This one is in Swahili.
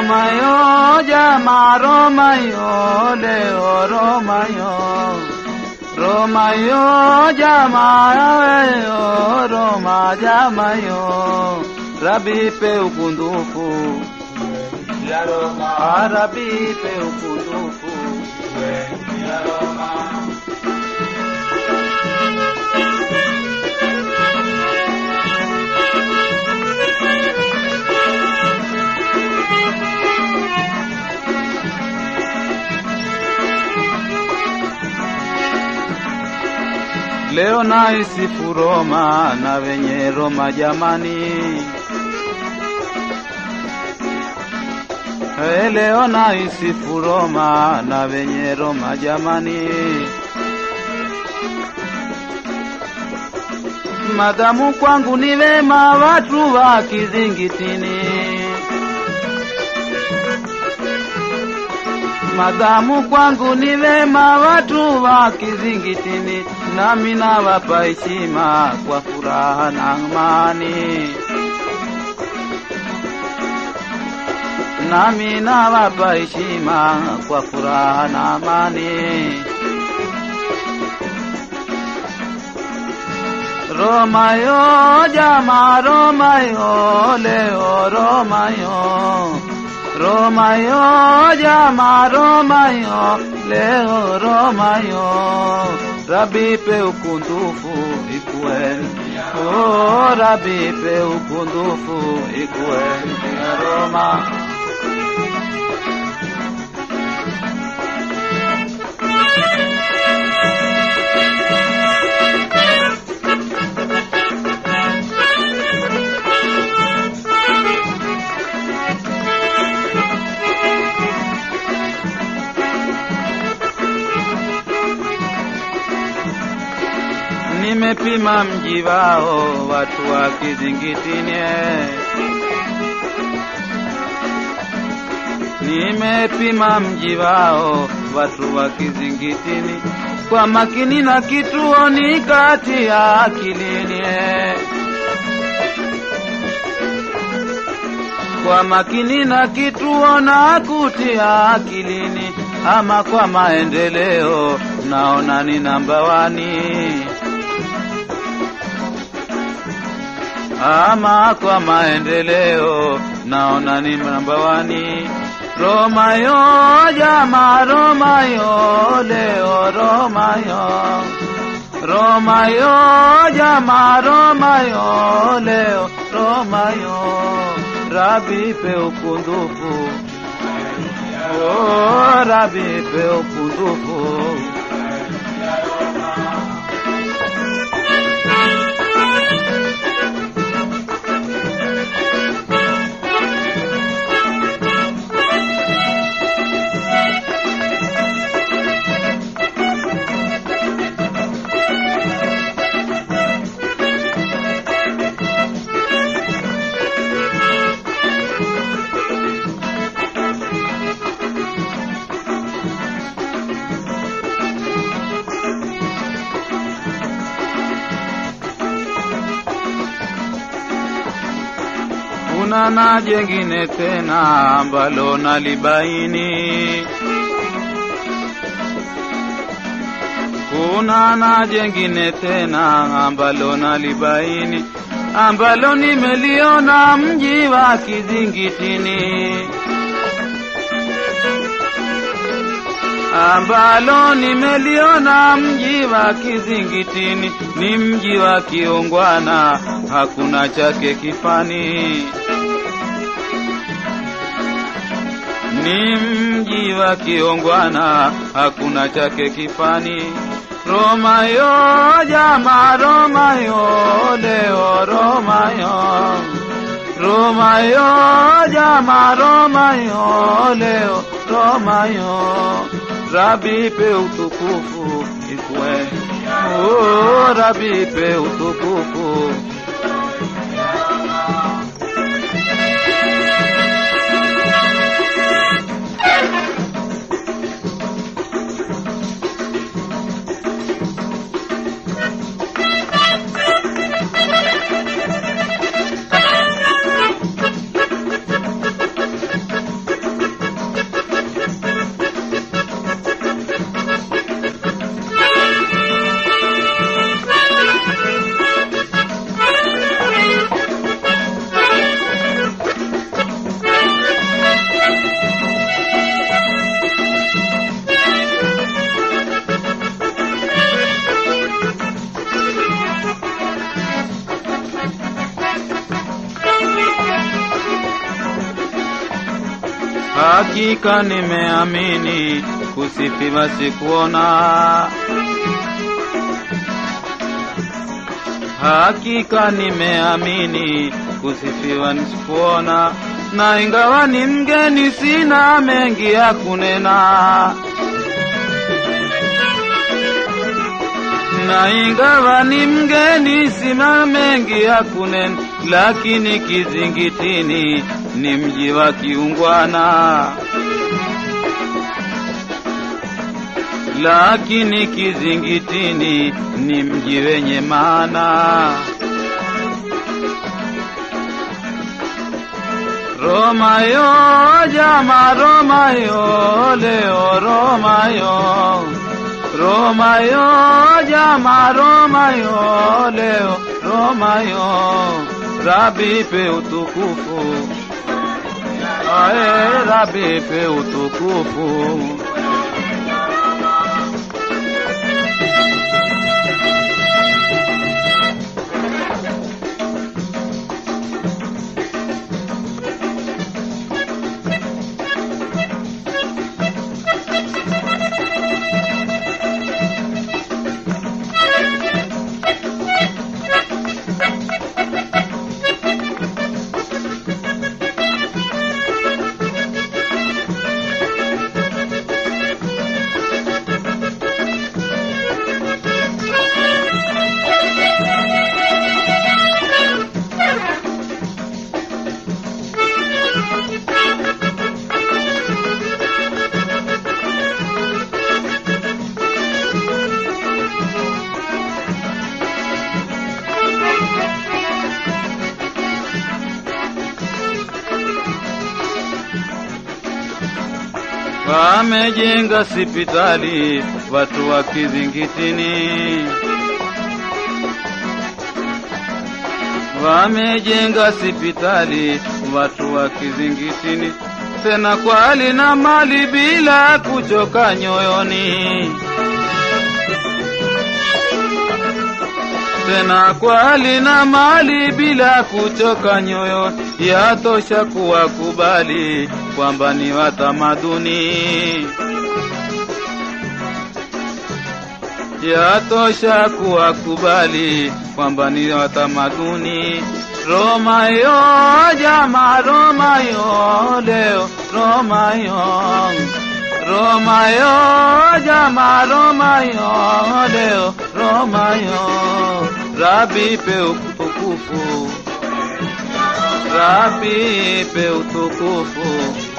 Romayo jama Romayo leo Romayo Romayo jama yo Roma jama yo Rabi pe ukundufu ya Roma, Ah, Rabi pe ukundufu ya Roma, Leo naisifu Roma na wenye Roma jamani. Hey, leo naisifu Roma na wenye Roma jamani. Madamu kwangu ni wema watu wa kizingitini. Madamu kwangu ni wema watu wa kizingitini, nami nawapa heshima kwa furaha na amani. Nami nawapa heshima kwa furaha na amani. Roma yo jama Roma yo leo Roma yo Roma yo jama Roma yo leo Roma yo Rabi pe ukundufu ikuwe Oh Rabi pe ukundufu ikuwe ya Roma Nimepima mji wao watu wa kizingitini Nimepima mji wao watu wa kizingitini kwa makini na kituoni kati ya akilini kwa makini na kituo na kutia akilini, ama kwa maendeleo naona ni namba wani, ama kwa maendeleo naona ni namba wani. Roma yo jama Roma yo leo Roma yo Roma yo jama Roma yo leo Roma yo Rabi pe ukundufu Oh Rabi pe ukundufu kuna na jengine tena ambalo nalibaini kuna na jengine tena ambalo nalibaini ambalo nimeliona mji wa kizingitini ambalo nimeliona mji wa kizingitini ni mji wa kiungwana hakuna chake kifani ni mji wa kiongwana, hakuna chake kifani. Roma yo jama, Roma yo leo, Roma yo Roma yo jama, Roma yo leo, Roma yo Rabi pe utukufu ikwe, oh, Rabi pe utukufu Hakika nimeamini kusifiwa sikuona, hakika nimeamini kusifiwa nisikuona, na ingawa ni mgeni sina mengi ya kunena, na ingawa ni mgeni sina mengi ya kunena, lakini kizingitini ni mji wa kiungwana, lakini kizingitini ni mji wenye maana. Roma yo jama Roma yo leo Roma yo Roma yo jama Roma yo leo Roma yo Rabi pe utukufu Ae Rabi pe utukufu Wamejenga sipitali watu wa kizingitini, wamejenga sipitali watu wa kizingitini, tena kwa hali na mali bila kuchoka nyoyoni, tena kwa hali na mali bila kuchoka nyoyo, yatosha kuwakubali kwamba ni watamaduni, yatosha kuwakubali kwamba ni watamaduni. Roma yo jama, Roma yo leo, Roma yo Roma yo jama, Roma yo leo, Roma yo Rabi pe utukufu, Rabi pe utukufu